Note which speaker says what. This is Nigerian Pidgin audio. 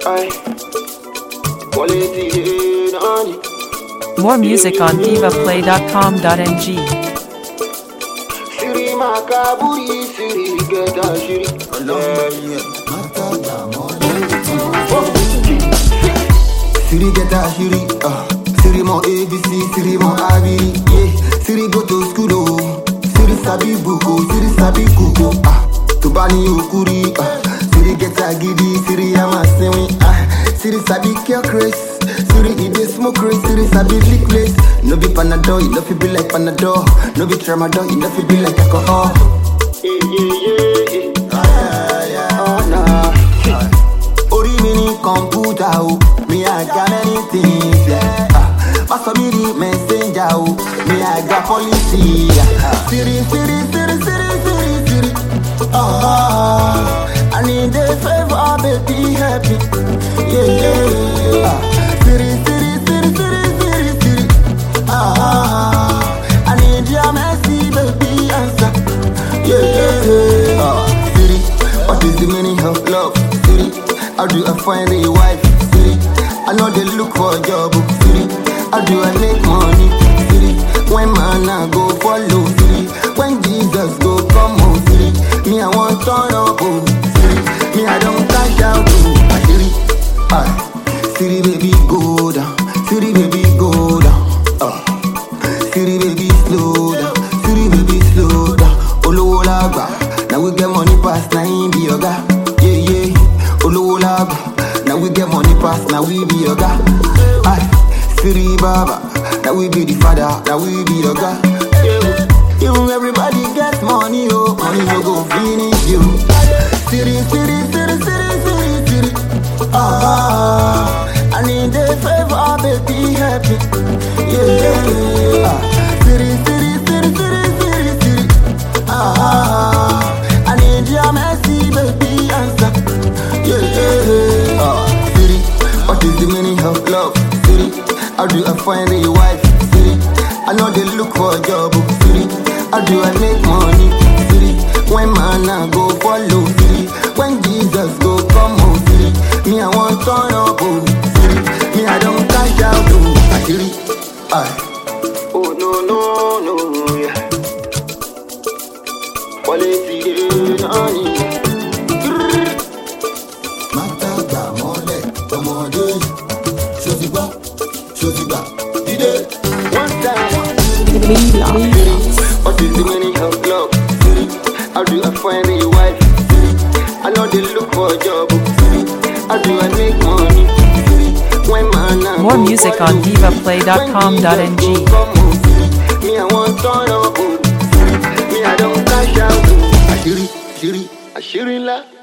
Speaker 1: Aye. Quality in honey.
Speaker 2: More music on divaplay.com.ng.
Speaker 1: Siri makaburi, siri geta shiri.
Speaker 3: Siri get a shiri, uh, Siri mon ABC, Siri mon Abiri, yeah. Siri go to school, oh. Siri sabi buko, Siri sabi kuko, ah. Tubani okuri, ah. Siri get a gidi, Siri ama sewi, ah. Siri sabi care craze, Siri eat the smoke craze, Siri sabi lick place. No be Panadol, you know fi be like Panadol. No be Tramadol, you know fi be like alcohol.
Speaker 1: Yeah, yeah, yeah, yeah. Oh, nah.
Speaker 3: orí mi ní kọ̀ǹpútà o mi àga many things yeah. Ah, má sọ mí di messenger o mi àga policy. yeah. siri siri siri siri siri siri ah, I need a favour baby help me. Yeah, yeah. Ah, siri siri siri siri siri siri ah, I need your mercy baby answer. Yeah, yeah. Ah, Siri, what is the meaning of love? Siri, how do I find a wife? Siri, I know they look for a job. oh, Siri, how do I make money? Siri, when man I go follow? Siri, when Jesus go come on? Siri, me I want turn up. Oh, Siri, me I don't cash out. Oh, ah, Siri, ah, Siri baby go down. Siri baby go down. Ah. Siri baby slow down, Siri baby slow down. Olówó lágbà, now we get money pass, na him be oga. Yeah yeah, olówó lágbà, now we get money pass, na we be oga. Aye, Siri baba, now we be the father, now we be oga. Yeah, even everybody get money, oh, money no go finish you. Siri, Siri, Siri, Siri, Siri, Siri. Ah, I need a favor, baby, help me. Yeah, yeah. Ah, Siri, Siri, Siri, Siri, Siri, Siri. Ah, I need your mercy, baby, answer. Yeah, yeah. Ah, Siri, what is the meaning of love? Siri, how do I find a wife? Siri, I know they look for a job. oh, Siri, how do I make money? Siri, when man I go follow? Siri, when Jesus go come on? Siri, me I want turn up. Oh, Siri, me I don't cash out. Oh, ah, Siri, ah.
Speaker 1: Oh, no, no, no, yeah. Quality in honey.
Speaker 3: Mátàgbà mọ́lẹ̀ ọmọdé ṣó ti gbọ́ ṣó ti gbà dídé.
Speaker 1: One time. What is the meaning of love? How do I find a wife? I know they look for a job. How do I make money? When man I
Speaker 2: More
Speaker 1: go
Speaker 2: music
Speaker 1: follow.
Speaker 2: on divaplay.com.ng.
Speaker 1: When Jesus go come on, Me I want turn up. Me I don't cash out. Ashiri, Ashiri, Ashiri la.